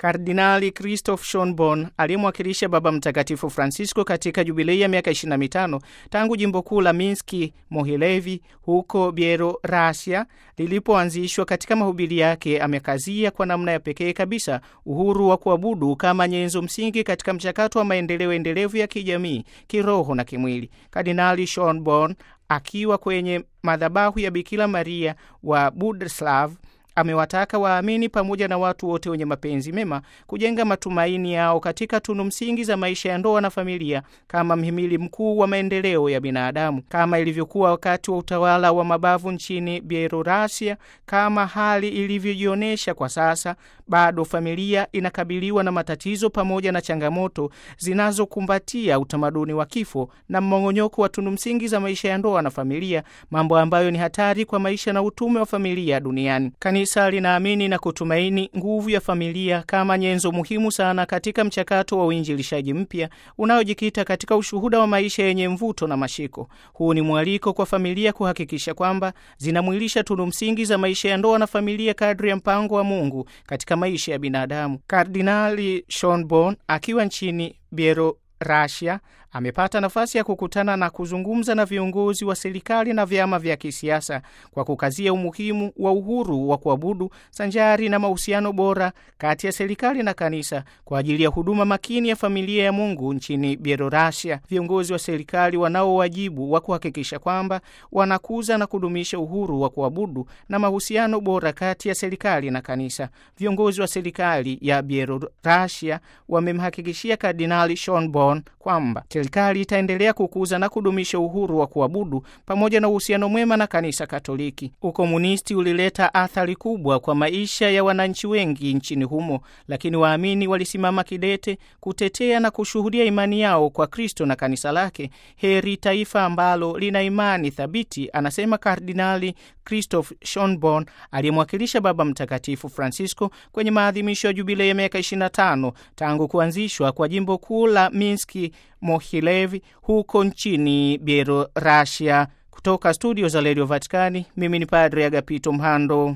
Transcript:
Kardinali Christoph Schonborn aliyemwakilisha Baba Mtakatifu Francisco katika jubilei ya miaka 25 tangu jimbo kuu la Minski Mohilevi huko Bielorusia lilipoanzishwa, katika mahubiri yake amekazia kwa namna ya pekee kabisa uhuru wa kuabudu kama nyenzo msingi katika mchakato wa maendeleo endelevu ya kijamii, kiroho na kimwili. Kardinali Schonborn akiwa kwenye madhabahu ya Bikira Maria wa Budeslav amewataka waamini pamoja na watu wote wenye mapenzi mema kujenga matumaini yao katika tunu msingi za maisha ya ndoa na familia kama mhimili mkuu wa maendeleo ya binadamu, kama ilivyokuwa wakati wa utawala wa mabavu nchini Bielorusia. Kama hali ilivyojionyesha kwa sasa, bado familia inakabiliwa na matatizo pamoja na changamoto zinazokumbatia utamaduni wa kifo na mmong'onyoko wa tunu msingi za maisha ya ndoa na familia, mambo ambayo ni hatari kwa maisha na utume wa familia duniani. Kanisa linaamini na kutumaini nguvu ya familia kama nyenzo muhimu sana katika mchakato wa uinjilishaji mpya unaojikita katika ushuhuda wa maisha yenye mvuto na mashiko. Huu ni mwaliko kwa familia kuhakikisha kwamba zinamwilisha tunu msingi za maisha ya ndoa na familia kadri ya mpango wa Mungu katika maisha ya binadamu. Kardinali Schonborn akiwa nchini Bielorusia amepata nafasi ya kukutana na kuzungumza na viongozi wa serikali na vyama vya kisiasa kwa kukazia umuhimu wa uhuru wa kuabudu sanjari na mahusiano bora kati ya serikali na kanisa kwa ajili ya huduma makini ya familia ya Mungu nchini Bielorusia. Viongozi wa serikali wanao wajibu wa kuhakikisha kwamba wanakuza na kudumisha uhuru wa kuabudu na mahusiano bora kati ya serikali na kanisa. Viongozi wa serikali ya Bielorusia wamemhakikishia Kardinali Schonborn kwamba serikali itaendelea kukuza na kudumisha uhuru wa kuabudu pamoja na uhusiano mwema na kanisa Katoliki. Ukomunisti ulileta athari kubwa kwa maisha ya wananchi wengi nchini humo, lakini waamini walisimama kidete kutetea na kushuhudia imani yao kwa Kristo na kanisa lake. Heri taifa ambalo lina imani thabiti, anasema Kardinali Christoph Schonborn aliyemwakilisha Baba Mtakatifu Francisco kwenye maadhimisho ya jubilei ya miaka 25 tangu kuanzishwa kwa jimbo kuu la Minski Mohilevi huko nchini Bielorusia. Kutoka studio za redio Vatikani, mimi ni Padre Agapito Mhando.